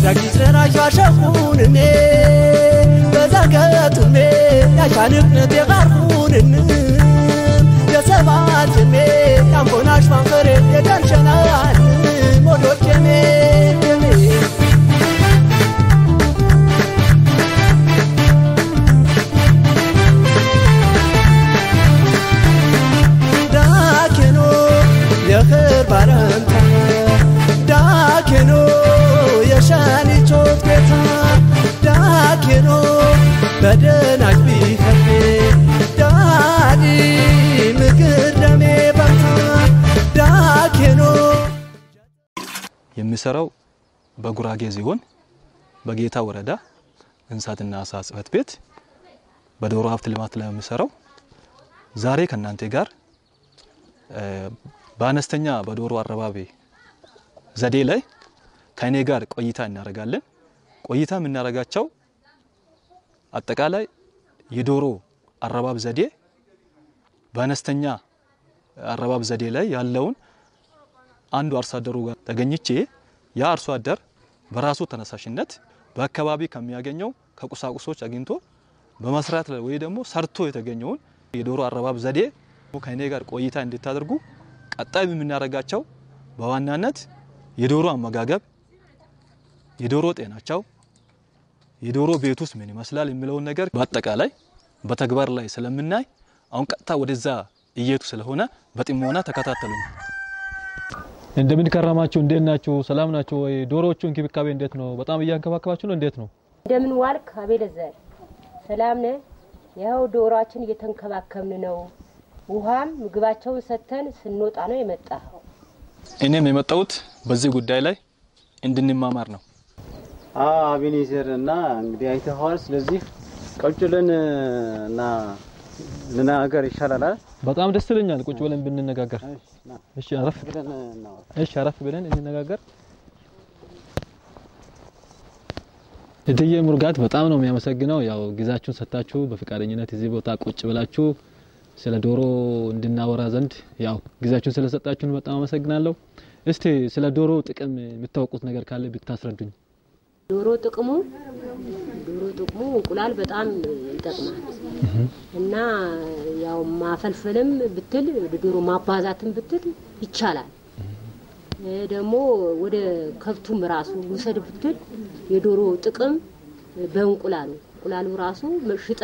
ዳጊስረን አሻሸኹንኔ በዛገቱሜ ያሻንቅነት የቃርኹንን የሰባት ሜ ያምቦናሽ ማንፈሬ የዳንሸናል ሞዶቼሜ ዳኬኖ የኽር ባረንታ ዳኬኖ የሻኒቾት ጌታ ዳኬኖ በደናጅ ቢኸፌ ዳዲ ምግር ደሜ ባታ ዳኬኖ የሚሰራው በጉራጌ ዞን በጌታ ወረዳ እንስሳትና አሳ ጽሕፈት ቤት በዶሮ ሀብት ልማት ላይ የሚሰራው ዛሬ ከእናንተ ጋር እ፣ በአነስተኛ በዶሮ አረባቢ ዘዴ ላይ ከእኔ ጋር ቆይታ እናደርጋለን። ቆይታ የምናደርጋቸው አጠቃላይ የዶሮ አረባብ ዘዴ በአነስተኛ አረባብ ዘዴ ላይ ያለውን አንዱ አርሶ አደሩ ጋር ተገኝቼ ያ አርሶ አደር በራሱ ተነሳሽነት በአካባቢ ከሚያገኘው ከቁሳቁሶች አግኝቶ በመስራት ላይ ወይ ደግሞ ሰርቶ የተገኘውን የዶሮ አረባብ ዘዴ ከእኔ ጋር ቆይታ እንድታደርጉ ቀጣይ የምናደርጋቸው በዋናነት የዶሮ አመጋገብ፣ የዶሮ ጤናቸው፣ የዶሮ ቤት ውስጥ ምን ይመስላል የሚለውን ነገር በአጠቃላይ በተግባር ላይ ስለምናይ አሁን ቀጥታ ወደዛ እየቱ ስለሆነ በጥሞና ተከታተሉኝ። እንደምን ከረማችሁ? እንዴት ናችሁ? ሰላም ናችሁ ወይ? ዶሮዎቹ እንክብካቤ እንዴት ነው? በጣም እያንከባከባችሁ ነው? እንዴት ነው? እንደምን ዋልክ አቤለዘር? ሰላም ነህ? ይኸው ዶሮአችን እየተንከባከብን ነው። ውሃም ምግባቸውን ሰጥተን ስንወጣ ነው የመጣኸው። እኔም የመጣሁት በዚህ ጉዳይ ላይ እንድንማማር ነው። አቤኔዘር እና እንግዲህ አይተኸዋል። ስለዚህ ቁጭ ብለን እና ልናገር ይሻላል አይደል? በጣም ደስ ይለኛል ቁጭ ብለን ብንነጋገር። እሺ፣ ና እሺ አረፍ ብለን እናወራ። እሺ አረፍ ብለን እንነጋገር። እትዬ ሙርጋት በጣም ነው የሚያመሰግነው። ያው ጊዜያችሁን ሰጥታችሁ በፈቃደኝነት እዚህ ቦታ ቁጭ ብላችሁ ስለ ዶሮ እንድናወራ ዘንድ ያው ጊዜያችሁን ስለሰጣችሁን በጣም አመሰግናለሁ። እስቲ ስለ ዶሮ ጥቅም የምታውቁት ነገር ካለ ብታስረዱኝ። ዶሮ ጥቅሙ ዶሮ ጥቅሙ እንቁላል በጣም ይጠቅማል እና ያው ማፈልፈልም ብትል ዶሮ ማባዛትም ብትል ይቻላል። እ ደግሞ ወደ ከብቱም ራሱ ውሰድ ብትል የዶሮ ጥቅም በእንቁላሉ እንቁላሉ ራሱ ሽጠ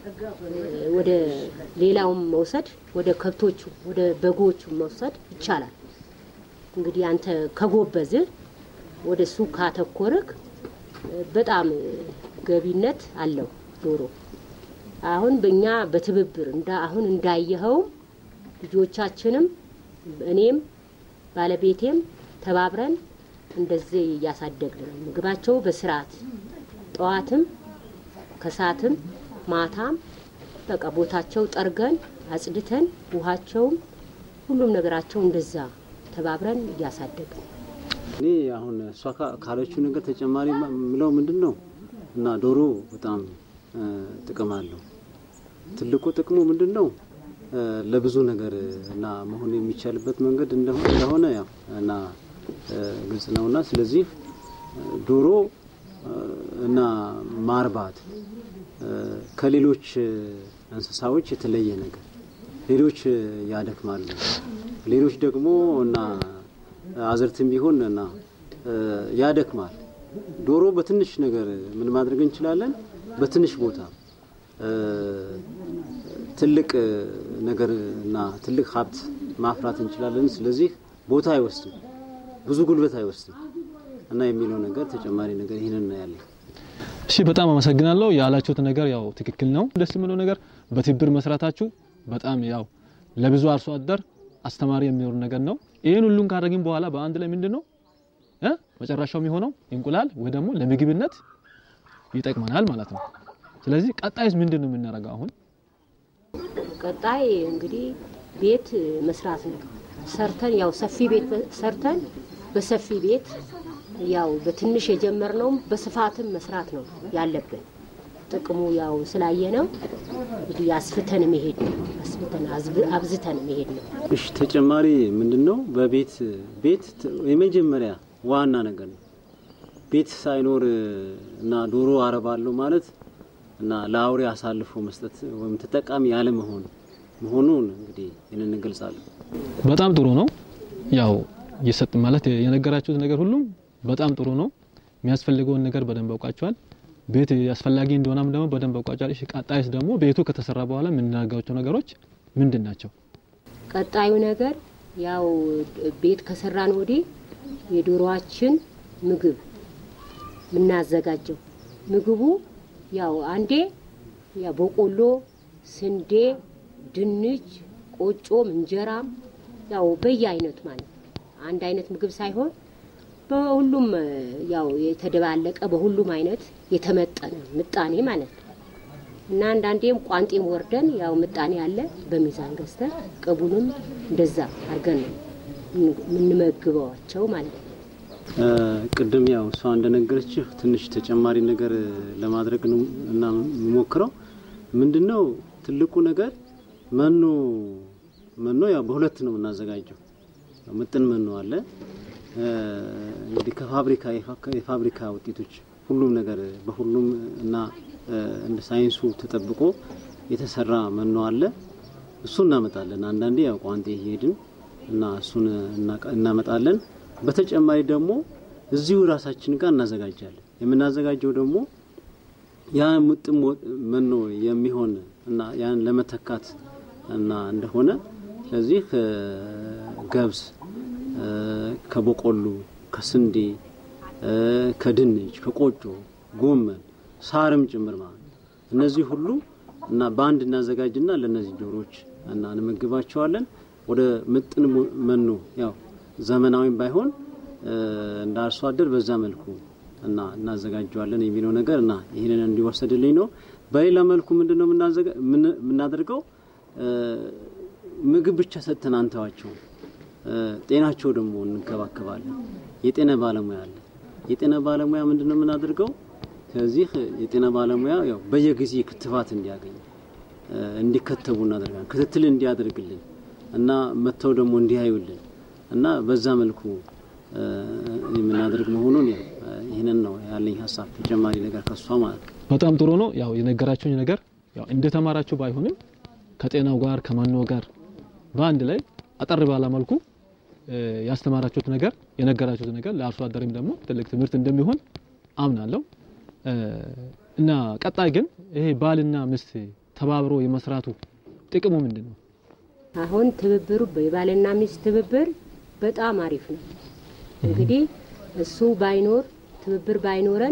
ወደ ሌላውም መውሰድ ወደ ከብቶቹ ወደ በጎቹ መውሰድ ይቻላል። እንግዲህ አንተ ከጎበዝህ ወደ እሱ ካተኮርክ በጣም ገቢነት አለው ዶሮ። አሁን በእኛ በትብብር እንዳ አሁን እንዳየኸውም ልጆቻችንም እኔም ባለቤቴም ተባብረን እንደዚህ እያሳደግን ነው። ምግባቸው በስርዓት ጠዋትም ከሰዓትም ማታም በቃ ቦታቸው ጠርገን አጽድተን ውሃቸውም ሁሉም ነገራቸው እንደዛ ተባብረን እያሳደግን ነው። እኔ አሁን እሷ ካ- ካለችው ነገር ተጨማሪ ማ- የምለው ምንድን ነው እና ዶሮ በጣም እ፣ ጥቅም አለው። ትልቁ ጥቅሙ ምንድን ነው እ፣ ለብዙ ነገር እና መሆን የሚቻልበት መንገድ እንደሆ- እንደሆነ ያው እና እ፣ ግልጽ ነውና ስለዚህ እ፣ ዶሮ እ፣ እና ማርባት እ፣ ከሌሎች እ፣ እንስሳዎች የተለየ ነገር ሌሎች እ፣ ያደክማሉ፣ ሌሎች ደግሞ እና አዝርትም ቢሆን እና እ፣ ያደክማል። ዶሮ በትንሽ ነገር ምን ማድረግ እንችላለን? በትንሽ ቦታ እ፣ ትልቅ እ፣ ነገር እና ትልቅ ሀብት ማፍራት እንችላለን። ስለዚህ ቦታ አይወስድም፣ ብዙ ጉልበት አይወስድም እና የሚለው ነገር ተጨማሪ ነገር ይህንን ነው ያለኝ። እሺ በጣም አመሰግናለሁ። ያላችሁት ነገር ያው ትክክል ነው። ደስ የሚለው ነገር በትብብር መስራታችሁ በጣም ያው ለብዙ አርሶ አደር አስተማሪ የሚሆን ነገር ነው። ይህን ሁሉን ካደረግን በኋላ በአንድ ላይ ምንድን ነው እ መጨረሻው የሚሆነው እንቁላል ወይ ደግሞ ለምግብነት ይጠቅመናል ማለት ነው። ስለዚህ ቀጣይስ ምንድን ነው የምናደርገው አሁን? ቀጣይ እንግዲህ ቤት መስራት ነው። ሰርተን ያው ሰፊ ቤት ሰርተን በሰፊ ቤት ያው በትንሽ የጀመርነውም በስፋትም መስራት ነው ያለብን። ጥቅሙ ያው ስላየ ነው እንግዲህ አስፍተን መሄድ ነው። አስፍተን አዝብ- አብዝተን መሄድ ነው። እሺ ተጨማሪ ምንድን ነው በቤት ቤት ት- የመጀመሪያ ዋና ነገር ነው። ቤት ሳይኖር እና ዶሮ አረባለሁ ማለት እና ለአውሬ አሳልፎ መስጠት ወይም ተጠቃሚ ያለመሆን መሆኑን እንግዲህ ይህንን እንገልጻለን። በጣም ጥሩ ነው። ያው የሰጥ ማለት የነገራችሁት ነገር ሁሉም በጣም ጥሩ ነው። የሚያስፈልገውን ነገር በደንብ አውቃችኋል። ቤት አስፈላጊ እንደሆነም ደግሞ በደንብ አውቃችኋል። እሺ ቀጣይስ ደግሞ ቤቱ ከተሰራ በኋላ የምናደርጋቸው ነገሮች ምንድን ናቸው? ቀጣዩ ነገር ያው ቤት ከሰራን ወዲህ የዶሮዋችን ምግብ የምናዘጋጀው ምግቡ ያው አንዴ ያው በቆሎ፣ ስንዴ፣ ድንች፣ ቆጮም እንጀራም ያው በየአይነቱ ማለት ነው። አንድ አይነት ምግብ ሳይሆን በሁሉም ያው የተደባለቀ በሁሉም አይነት የተመጠነ ምጣኔ ማለት ነው እና አንዳንዴም ቋንጤም ወርደን ያው ምጣኔ አለ በሚዛን ገዝተን ቅቡንም እንደዛ አድርገን ነው የምንመግበዋቸው ማለት ነው። ቅድም ያው እሷ እንደነገረችህ ትንሽ ተጨማሪ ነገር ለማድረግ ነው እና የምሞክረው ምንድነው ትልቁ ነገር መኖ መኖ ያው በሁለት ነው የምናዘጋጀው። ምጥን መኖ አለ እንግዲህ ከፋብሪካ የፋብሪካ ውጤቶች ሁሉም ነገር በሁሉም እና እንደ ሳይንሱ ተጠብቆ የተሰራ መኖ አለ። እሱ እናመጣለን። አንዳንዴ ያው ቋንጤ እየሄድን እና እሱን እናመጣለን። በተጨማሪ ደግሞ እዚሁ ራሳችን ጋር እናዘጋጃለን። የምናዘጋጀው ደግሞ ያ ምጥን መኖ የሚሆን እና ያን ለመተካት እና እንደሆነ ስለዚህ ከገብስ፣ ከበቆሎ፣ ከስንዴ፣ ከድንች፣ ከቆጮ፣ ጎመን፣ ሳርም ጭምር ማለት ነው። እነዚህ ሁሉ እና በአንድ እናዘጋጅና ለእነዚህ ዶሮዎች እና እንመግባቸዋለን። ወደ ምጥን መኖ ያው ዘመናዊም ባይሆን እንደ አርሶ አደር በዛ መልኩ እና እናዘጋጀዋለን የሚለው ነገር እና ይህንን እንዲወሰድልኝ ነው። በሌላ መልኩ ምንድን ነው የምናደርገው? ምግብ ብቻ ሰጥተን አንተዋቸው፣ ጤናቸው ደግሞ እንከባከባለን። የጤና ባለሙያ አለ። የጤና ባለሙያ ምንድን ነው የምናደርገው? ከዚህ የጤና ባለሙያ ያው በየጊዜ ክትባት እንዲያገኝ እንዲከተቡ እናደርጋለን። ክትትል እንዲያደርግልን እና መጥተው ደግሞ እንዲያዩልን እና በዛ መልኩ የምናደርግ መሆኑን ያው ይህንን ነው ያለኝ ሀሳብ። ተጨማሪ ነገር ከሷ ማለት ነው። በጣም ጥሩ ነው። ያው የነገራችሁኝ ነገር ያው እንደተማራችሁ ባይሆንም ከጤናው ጋር ከመኖ ጋር በአንድ ላይ አጠር ባለ መልኩ ያስተማራችሁት ነገር የነገራችሁት ነገር ለአርሶ አደርም ደግሞ ትልቅ ትምህርት እንደሚሆን አምናለሁ እና ቀጣይ ግን ይሄ ባልና ሚስት ተባብሮ የመስራቱ ጥቅሙ ምንድን ነው? አሁን ትብብሩ የባልና ሚስት ትብብር በጣም አሪፍ ነው። እንግዲህ እሱ ባይኖር ትብብር ባይኖረን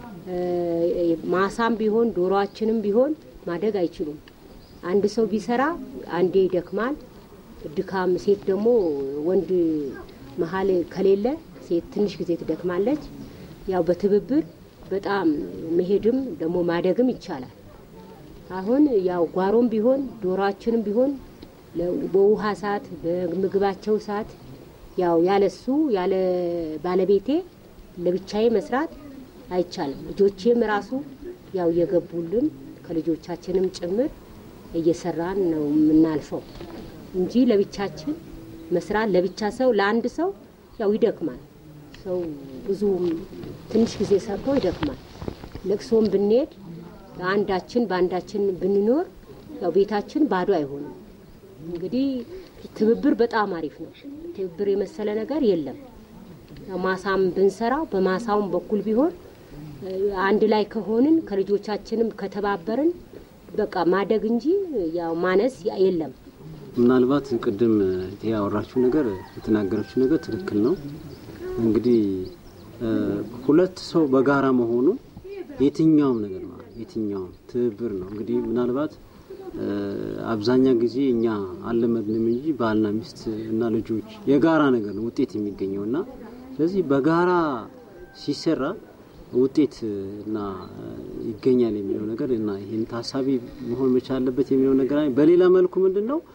ማሳም ቢሆን ዶሮአችንም ቢሆን ማደግ አይችሉም። አንድ ሰው ቢሰራ አንዴ ይደክማል። ድካም ሴት ደግሞ ወንድ መሀል ከሌለ ሴት ትንሽ ጊዜ ትደክማለች። ያው በትብብር በጣም መሄድም ደግሞ ማደግም ይቻላል። አሁን ያው ጓሮም ቢሆን ዶሮአችንም ቢሆን በውሃ ሰዓት በምግባቸው ሰዓት ያው ያለሱ ያለ ባለቤቴ ለብቻዬ መስራት አይቻልም። ልጆቼም ራሱ ያው እየገቡልን ከልጆቻችንም ጭምር እየሰራን ነው የምናልፈው እንጂ ለብቻችን መስራት ለብቻ ሰው ለአንድ ሰው ያው ይደክማል። ሰው ብዙ ትንሽ ጊዜ ሰርቶ ይደክማል። ለቅሶም ብንሄድ አንዳችን በአንዳችን ብንኖር ያው ቤታችን ባዶ አይሆንም። እንግዲህ ትብብር በጣም አሪፍ ነው። ትብብር የመሰለ ነገር የለም። ማሳም ብንሰራ በማሳውም በኩል ቢሆን አንድ ላይ ከሆንን ከልጆቻችንም ከተባበርን በቃ ማደግ እንጂ ያው ማነስ የለም። ምናልባት ቅድም ያወራችው ነገር የተናገረችው ነገር ትክክል ነው። እንግዲህ ሁለት ሰው በጋራ መሆኑ የትኛውም ነገር ማለት የትኛውም ትብብር ነው። እንግዲህ ምናልባት አብዛኛ ጊዜ እኛ አልለመድንም እንጂ ባልና ሚስት እና ልጆች የጋራ ነገር ነው ውጤት የሚገኘው እና ስለዚህ በጋራ ሲሰራ ውጤት እና ይገኛል የሚለው ነገር እና ይህን ታሳቢ መሆን መቻል አለበት የሚለው ነገር አለ። በሌላ መልኩ ምንድን ነው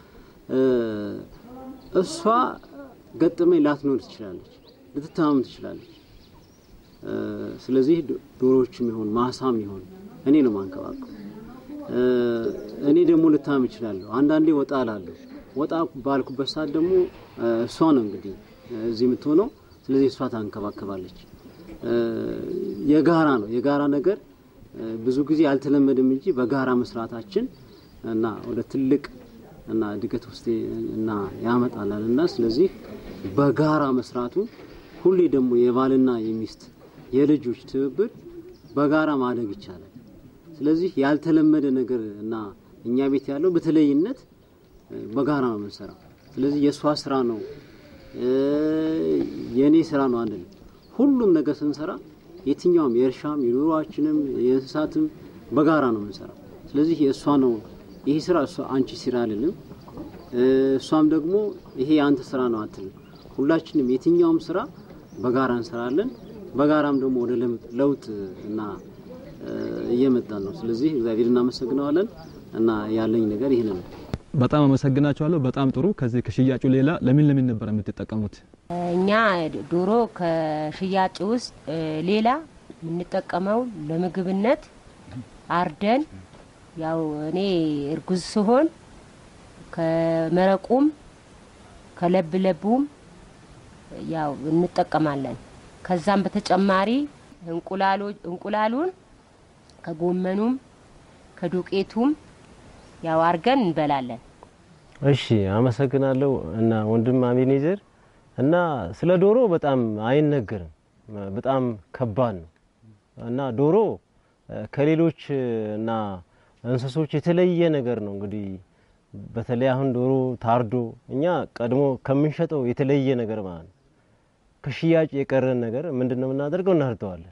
እሷ ገጠመኝ ላትኖር ትችላለች፣ ልትታመም ትችላለች። ስለዚህ ዶሮዎችም ይሆን ማሳም ይሆን እኔ ነው ማንከባከብ እኔ ደግሞ ልታመም እችላለሁ። አንዳንዴ ወጣ እላለሁ። ወጣ ባልኩበት ሰዓት ደግሞ እሷ ነው እንግዲህ እዚህ የምትሆነው። ስለዚህ እሷ ታንከባከባለች። የጋራ ነው። የጋራ ነገር እ፣ ብዙ ጊዜ አልተለመደም እንጂ በጋራ መስራታችን እና ወደ ትልቅ እና እድገት ውስጥ እና ያመጣላል እና ስለዚህ በጋራ መስራቱ ሁሌ ደግሞ የባልና የሚስት የልጆች ትብብር በጋራ ማደግ ይቻላል። ስለዚህ ያልተለመደ ነገር እና እኛ ቤት ያለው በተለይነት እ፣ በጋራ ነው የምንሰራው። ስለዚህ የእሷ ስራ ነው እ፣ የእኔ ስራ ነው አንድ ሁሉም ነገር ስንሰራ የትኛውም የእርሻም የኑሯችንም የእንስሳትም በጋራ ነው የምንሰራው። ስለዚህ የእሷ ነው ይሄ ስራ እሷ አንቺ ስራ አይደለም፣ እ፣ እሷም ደግሞ ይሄ የአንተ ስራ ነው አትልም። ሁላችንም የትኛውም ስራ በጋራ እንሰራለን። በጋራም ደግሞ ወደ ለምጥ- ለውጥ እና እ፣ እየመጣን ነው። ስለዚህ እግዚአብሔር እናመሰግነዋለን እና ያለኝ ነገር ይህን ነው። በጣም አመሰግናችኋለሁ። በጣም ጥሩ። ከዚህ ከሽያጩ ሌላ ለምን ለምን ነበር የምትጠቀሙት? እኛ ዶሮ ከሽያጭ ውስጥ እ፣ ሌላ የምንጠቀመው ለምግብነት አርደን ያው እኔ እርጉዝ ስሆን ከመረቁም ከለብለቡም ያው እንጠቀማለን። ከዛም በተጨማሪ እንቁላሎ እንቁላሉን ከጎመኑም ከዱቄቱም ያው አርገን እንበላለን። እሺ አመሰግናለሁ እና ወንድም አቤኔዘር እና ስለ ዶሮ በጣም አይነገርም፣ በጣም ከባድ ነው እና ዶሮ እ፣ ከሌሎች እ፣ እና እንስሶች የተለየ ነገር ነው። እንግዲህ በተለይ አሁን ዶሮ ታርዶ እኛ ቀድሞ ከምንሸጠው የተለየ ነገር ማለት ነው። ከሽያጭ የቀረን ነገር ምንድን ነው የምናደርገው? እናርደዋለን።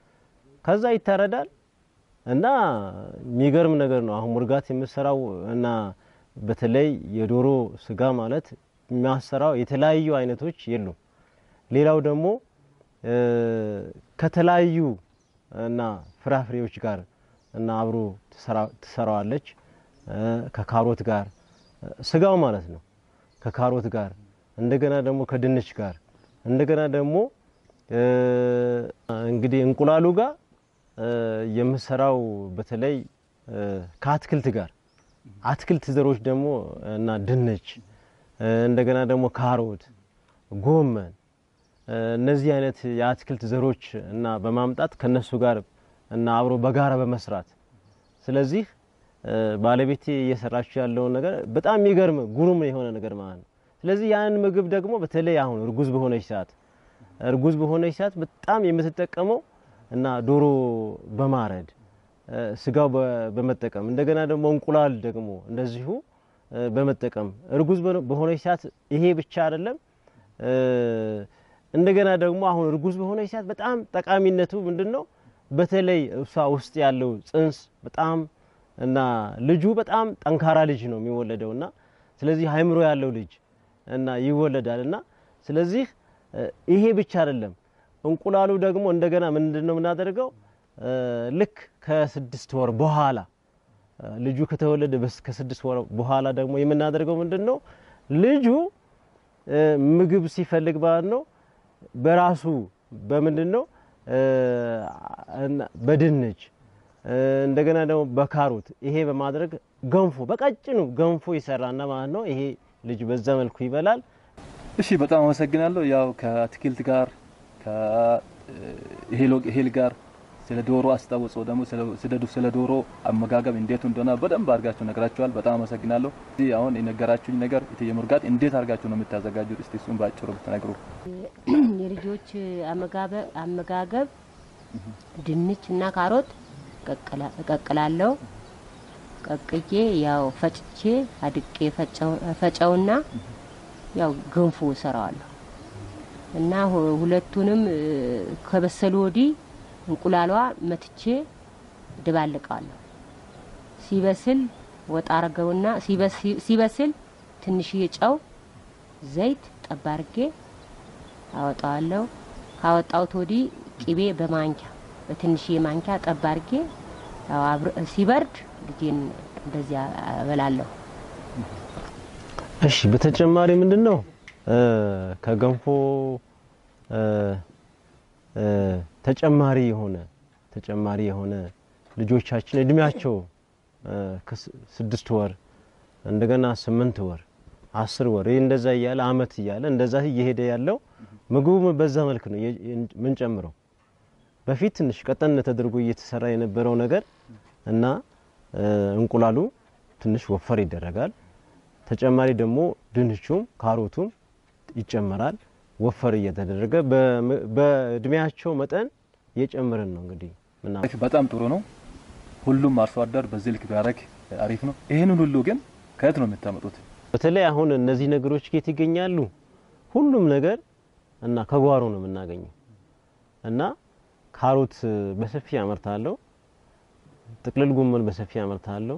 ከዛ ይታረዳል እና የሚገርም ነገር ነው። አሁን ሙርጋት የምሰራው እና በተለይ የዶሮ ስጋ ማለት የሚያሰራው የተለያዩ አይነቶች የሉም። ሌላው ደግሞ እ፣ ከተለያዩ እና ፍራፍሬዎች ጋር እና አብሮ ትሰራ- ትሰራዋለች እ፣ ከካሮት ጋር እ፣ ስጋው ማለት ነው ከካሮት ጋር እንደገና ደግሞ ከድንች ጋር እንደገና ደግሞ እ፣ እንግዲህ እንቁላሉ ጋር እ፣ የምሰራው በተለይ እ፣ ከአትክልት ጋር አትክልት ዘሮች ደግሞ እና ድንች እ፣ እንደገና ደግሞ ካሮት፣ ጎመን እ፣ እነዚህ አይነት የአትክልት ዘሮች እና በማምጣት ከነሱ ጋር እና አብሮ በጋራ በመስራት ስለዚህ እ፣ ባለቤቴ እየሰራችው ያለውን ነገር በጣም የሚገርም ጉሩም የሆነ ነገር ማለት ነው። ስለዚህ ያንን ምግብ ደግሞ በተለይ አሁን እርጉዝ በሆነች ሰዓት እርጉዝ በሆነች ሰዓት በጣም የምትጠቀመው እና ዶሮ በማረድ እ፣ ስጋው በ- በመጠቀም እንደገና ደግሞ እንቁላል ደግሞ እንደዚሁ እ፣ በመጠቀም እርጉዝ በሆነ- በሆነች ሰዓት ይሄ ብቻ አይደለም እ፣ እንደገና ደግሞ አሁን እርጉዝ በሆነች ሰዓት በጣም ጠቃሚነቱ ምንድን ነው? በተለይ እሷ ውስጥ ያለው ጽንስ በጣም እና ልጁ በጣም ጠንካራ ልጅ ነው የሚወለደው እና ስለዚህ አእምሮ ያለው ልጅ እና ይወለዳል እና ስለዚህ እ፣ ይሄ ብቻ አይደለም እንቁላሉ ደግሞ እንደገና ምንድን ነው የምናደርገው እ፣ ልክ ከስድስት ወር በኋላ እ፣ ልጁ ከተወለደ በስ ከስድስት ወር በኋላ ደግሞ የምናደርገው ምንድን ነው ልጁ እ፣ ምግብ ሲፈልግ ማለት ነው በራሱ በምንድን ነው እ፣ እና በድንች እ፣ እንደገና ደግሞ በካሮት ይሄ በማድረግ ገንፎ በቀጭኑ ገንፎ ይሰራና ማለት ነው ይሄ ልጅ በዛ መልኩ ይበላል። እሺ በጣም አመሰግናለሁ። ያው ከአትክልት ጋር ከእህል ጋር ስለ ዶሮ አስታውጾ ደግሞ ስለ- ስለ ስለ ዶሮ አመጋገብ እንዴት እንደሆነ በደንብ አድርጋችሁ ነግራችኋል። በጣም አመሰግናለሁ። እዚህ አሁን የነገራችሁኝ ነገር እትዬ ሙርጋት እንዴት አድርጋችሁ ነው የምታዘጋጁት? እስቲ እሱን ባጭሩ ብትነግሩ። የልጆች አመጋበ- አመጋገብ ድንች እና ካሮት ቀቅላ- እቀቅላለሁ። ቀቅዬ ያው ፈጭቼ አድቄ ፈጨው- ፈጨውና ያው ገንፎ እሰራዋለሁ እና ሁ- ሁለቱንም እ፣ ከበሰሉ ወዲህ እንቁላሏ መትቼ ድባልቀዋለሁ። ሲበስል ወጣ አርገውና ሲበስ- ሲበስል ትንሽዬ ጨው፣ ዘይት ጠብ አርጌ አወጣዋለሁ። ካወጣሁት ወዲህ ቂቤ በማንኪያ በትንሽዬ ማንኪያ ጠብ አርጌ ያው አብር- ሲበርድ ልጄን እንደዚያ እበላለሁ። እሺ በተጨማሪ ምንድን ነው እ፣ ከገንፎ እ፣ እ፣ ተጨማሪ የሆነ ተጨማሪ የሆነ ልጆቻችን እድሜያቸው እ፣ ከስ- ስድስት ወር እንደገና ስምንት ወር አስር ወር ይህ እንደዛ እያለ አመት እያለ እንደዛ እየሄደ ያለው ምግቡ በዛ መልክ ነው የ- የን- ምንጨምረው በፊት ትንሽ ቀጠን ተደርጎ እየተሰራ የነበረው ነገር እና እ፣ እንቁላሉ ትንሽ ወፈር ይደረጋል። ተጨማሪ ደግሞ ድንቹም ካሮቱም ይጨመራል። ወፈር እየተደረገ በም- በእድሜያቸው መጠን እየጨመርን ነው እንግዲህ ምና በጣም ጥሩ ነው። ሁሉም አርሶ አደር በዚህ ልክ ቢያደርግ አሪፍ ነው። ይህንን ሁሉ ግን ከየት ነው የምታመጡት? በተለይ አሁን እነዚህ ነገሮች ከየት ይገኛሉ? ሁሉም ነገር እና ከጓሮ ነው የምናገኘው እና ካሮት በሰፊ አመርታለሁ። ጥቅልል ጎመን በሰፊ አመርታለሁ።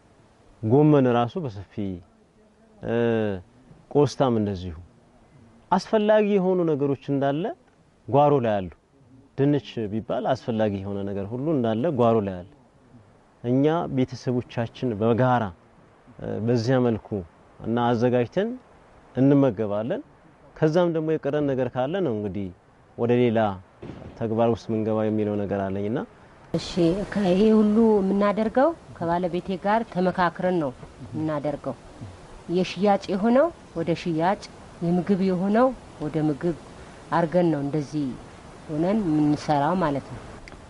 ጎመን ራሱ በሰፊ እ፣ ቆስጣም እንደዚሁ አስፈላጊ የሆኑ ነገሮች እንዳለ ጓሮ ላይ አሉ። ድንች ቢባል አስፈላጊ የሆነ ነገር ሁሉ እንዳለ ጓሮ ላይ አለ። እኛ ቤተሰቦቻችን በጋራ እ፣ በዚያ መልኩ እና አዘጋጅተን እንመገባለን። ከዛም ደግሞ የቀረን ነገር ካለ ነው እንግዲህ ወደ ሌላ ተግባር ውስጥ ምንገባ የሚለው ነገር አለኝና እሺ ይሄ ሁሉ የምናደርገው ከባለቤቴ ጋር ተመካክረን ነው የምናደርገው። የሽያጭ የሆነው ወደ ሽያጭ፣ የምግብ የሆነው ወደ ምግብ አርገን ነው እንደዚህ ሆነን የምንሰራው ማለት ነው።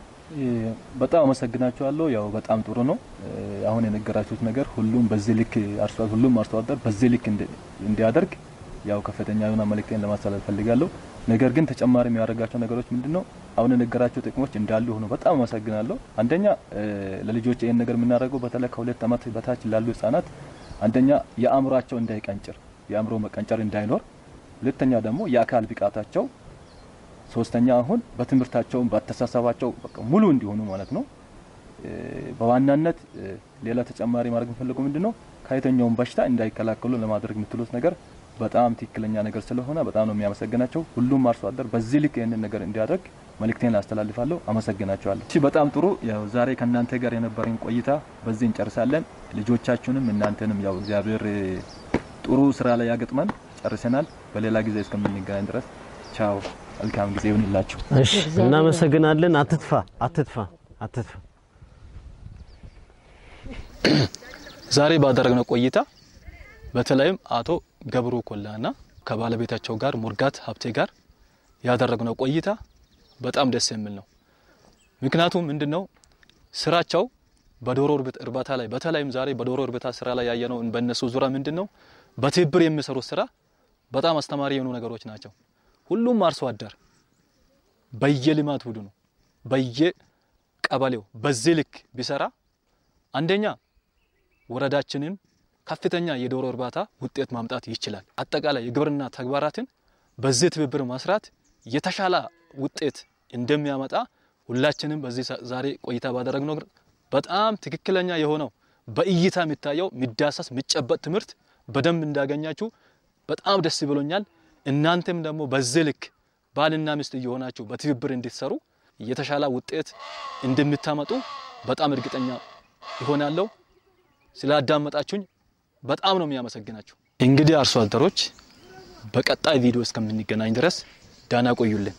በጣም አመሰግናችኋለሁ። ያው በጣም ጥሩ ነው። አሁን የነገራችሁት ነገር ሁሉም በዚህ ልክ አርሶ ሁሉም አርሶ አደር በዚህ ልክ እንዲ- እንዲያደርግ ያው ከፍተኛ የሆነ መልእክቴን ለማስተላለፍ ፈልጋለሁ። ነገር ግን ተጨማሪ የሚያደርጋቸው ነገሮች ምንድነው? አሁን የነገራቸው ጥቅሞች እንዳሉ ሆኖ በጣም አመሰግናለሁ። አንደኛ እ፣ ለልጆች ይህን ነገር የምናደርገው በተለይ ከሁለት ዓመት በታች ላሉ ህጻናት አንደኛ የአእምሯቸው እንዳይቀንጭር የአእምሮ መቀንጨር እንዳይኖር፣ ሁለተኛ ደግሞ የአካል ብቃታቸው ሶስተኛ አሁን በትምህርታቸውም በአስተሳሰባቸው በቃ ሙሉ እንዲሆኑ ማለት ነው። እ፣ በዋናነት እ፣ ሌላ ተጨማሪ ማድረግ የምፈልገው ምንድነው ከየትኛውም በሽታ እንዳይከላከሉ ለማድረግ የምትሉት ነገር በጣም ትክክለኛ ነገር ስለሆነ በጣም ነው የሚያመሰግናቸው። ሁሉም አርሶ አደር በዚህ ልክ ይህንን ነገር እንዲያደርግ መልእክቴን አስተላልፋለሁ። አመሰግናቸዋለሁ። እሺ፣ በጣም ጥሩ። ያው ዛሬ ከእናንተ ጋር የነበረን ቆይታ በዚህ እንጨርሳለን። ልጆቻችሁንም እናንተንም ያው እግዚአብሔር እ፣ ጥሩ ስራ ላይ ያገጥመን። ጨርሰናል። በሌላ ጊዜ እስከምንገናኝ ድረስ ቻው። መልካም ጊዜ ይሁንላችሁ። እሺ፣ እናመሰግናለን። አትጥፋ፣ አትጥፋ፣ አትጥፋ። ዛሬ ባደረግነው ቆይታ በተለይም አቶ ገብሩ ኮላና ከባለቤታቸው ጋር ሙርጋት ሀብቴ ጋር ያደረግነው ቆይታ በጣም ደስ የሚል ነው። ምክንያቱም ምንድነው ስራቸው በዶሮ እርብት- እርባታ ላይ በተለይም ዛሬ በዶሮ እርባታ ስራ ላይ ያየነው በእነሱ ዙሪያ ምንድነው በትብብር የሚሰሩት ስራ በጣም አስተማሪ የሆኑ ነገሮች ናቸው። ሁሉም አርሶ አደር በየልማት ቡድኑ በየቀበሌው በዚህ ልክ ቢሰራ አንደኛ ወረዳችንን ከፍተኛ የዶሮ እርባታ ውጤት ማምጣት ይችላል። አጠቃላይ የግብርና ተግባራትን በዚህ ትብብር መስራት የተሻለ ውጤት እንደሚያመጣ ሁላችንም በዚህ ሳ- ዛሬ ቆይታ ባደረግነው ነገር በጣም ትክክለኛ የሆነው በእይታ የሚታየው የሚዳሰስ የሚጨበጥ ትምህርት በደንብ እንዳገኛችሁ በጣም ደስ ብሎኛል። እናንተም ደግሞ በዚህ ልክ ባልና ሚስት እየሆናችሁ በትብብር እንድትሰሩ የተሻለ ውጤት እንደምታመጡ በጣም እርግጠኛ ይሆናለሁ። ስላዳመጣችሁኝ በጣም ነው የሚያመሰግናችሁ። እንግዲህ አርሶ አደሮች በቀጣይ ቪዲዮ እስከምንገናኝ ድረስ ዳና ቆዩልን።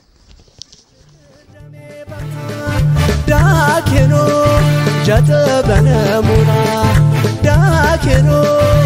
ዳኬኖ ጀጠበነ ሙራ ዳኬኖ